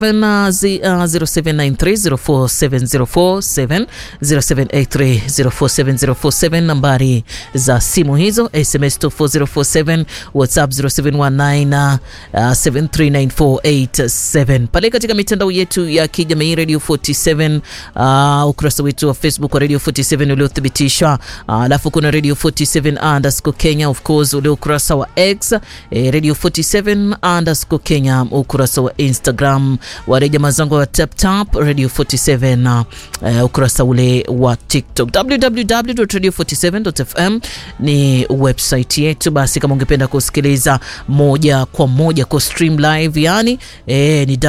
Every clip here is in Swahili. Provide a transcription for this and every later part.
0793047047 0783047047 nambari za simu hizo, SMS 24047 WhatsApp 0719 uh, 739487 pale katika mitandao yetu ya kijamii Radio 47 uh, ukurasa wetu wa Facebook wa Radio 47 uliothibitishwa, alafu uh, kuna Radio 47 underscore Kenya of course ule ukurasa wa X eh, Radio 47 underscore Kenya ukurasa wa Instagram wale jamaa zangu wa tap tap Radio 47 uh, ukurasa ule wa TikTok www.radio47.fm ni website yetu. Basi kama ungependa kusikiliza moja kwa moja kwa stream live, yani eh, ni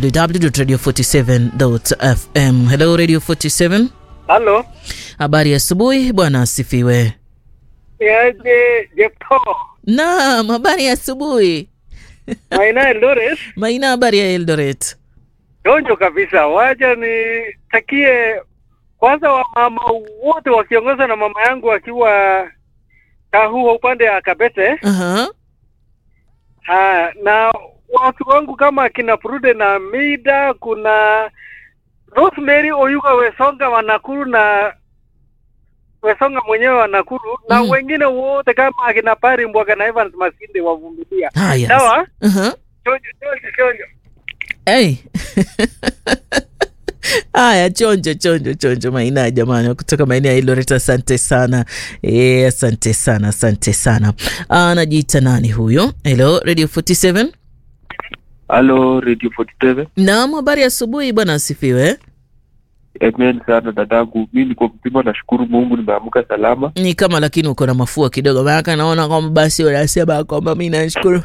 www.radio47.fm. Hello Radio 47. Halo. Habari ya asubuhi bwana, asifiwe. Yaje Jepto. Naam, habari ya asubuhi. Maina Eldoret. Maina, habari ya Eldoret. Donjo kabisa. Wacha nitakie kwanza wamama wote wakiongozwa na mama yangu akiwa Kahua upande ya Kabete. Aha. Ha, na watu wangu kama kina Prude na Mida, kuna Rosemary Oyuga Wesonga wa Nakuru na Wesonga mwenyewe wa Nakuru na Mhm. wengine wote kama akina Pari Mbwaga na Evans Masinde wavumilia. Haya. Sawa? Aha. Chonjo, chonjo, chonjo. Hey. Haya, chonjo chonjo chonjo, Maina jamani, kutoka maeneo ya Eldoret. Asante sana e, asante sana, asante sana. Anajiita nani huyo? Hello Radio 47. Halo Radio 47. Naam, habari ya asubuhi bwana, asifiwe. Amen sana dadangu, mi niko mzima, nashukuru Mungu nimeamka salama. Ni kama lakini uko na mafua kidogo, maana naona kwamba basi unasema kwamba mi nashukuru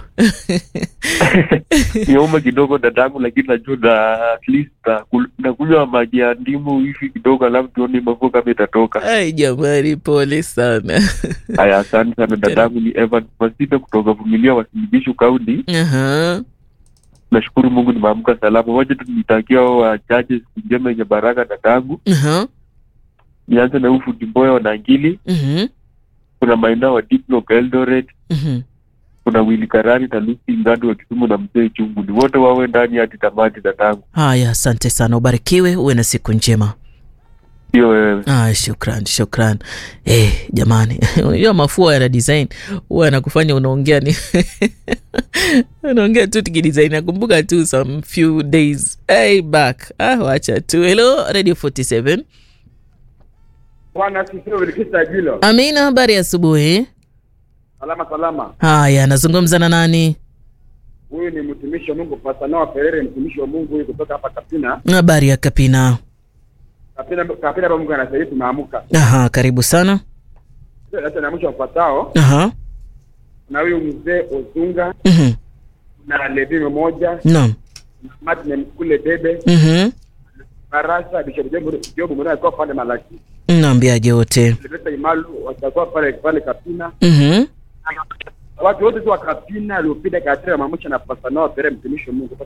Niuma kidogo dadangu, lakini najua na at least nakul- nakunywa maji ya ndimu hivi kidogo, alafu tuone mafua kama itatoka. Ai jamani, pole sana. Haya, asante sana dadangu. Ni Evan Masinde kutoka Vumilia Wasiligishu Kaunti. Aha. Nashukuru Mungu nimeamka salama. Wacha tu nitakia hao wachache siku njema yenye baraka dadangu. Aha. Nianze na Ufu Dimboya wa Nangili, Mhm. kuna maeneo wa Diplock Eldoret, Mhm. kuna Wili Karani na Lucy Ngadu wa Kisumu na Mzee Chungu. Ni wote wawe ndani hadi tamati dadangu. Haya, asante sana, ubarikiwe, uwe na siku njema. Sio wewe. Ah, shukran shukran. Eh, jamani, unajua mafua yana design huwa yanakufanya unaongea ni unaongea tu tukidesign. Nakumbuka tu some few days hey, back. Ah, wacha tu. Hello Radio 47. Bwana asifiwe Wilkista Jilo. Amina, habari ya asubuhi. Salama salama. Haya, nazungumza na nani? Huyu ni mtumishi wa Mungu Pastor Noah Perere, mtumishi wa Mungu huyu kutoka hapa Kapina. Habari ya Kapina. Kapina Kapina hapa Mungu anasaidia tumeamka. Aha, karibu sana. Sasa na mwisho wafuatao Aha. na huyu mzee Ozunga Mhm. na Levi mmoja Naam. na Martin Mkule Bebe Mhm. Barasa Bishop Job Job mwenyewe alikuwa pale Malaki. Naambiaje wote? Silvester Imalu watakuwa pale pale Kapina. Mhm. Watu wote tu wa Kapina waliopita katika mamusha na Pastor Noah Perere mtumishi wa Mungu.